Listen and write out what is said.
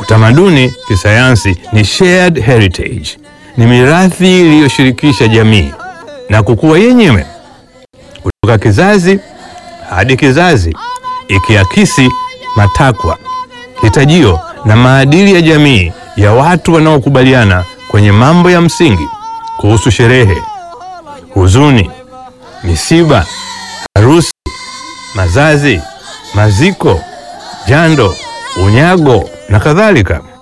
Utamaduni kisayansi ni shared heritage, ni mirathi iliyoshirikisha jamii na kukua yenyewe kutoka kizazi hadi kizazi, ikiakisi matakwa, hitajio na maadili ya jamii ya watu wanaokubaliana kwenye mambo ya msingi kuhusu sherehe, huzuni, misiba, harusi, mazazi, maziko, jando, unyago na kadhalika.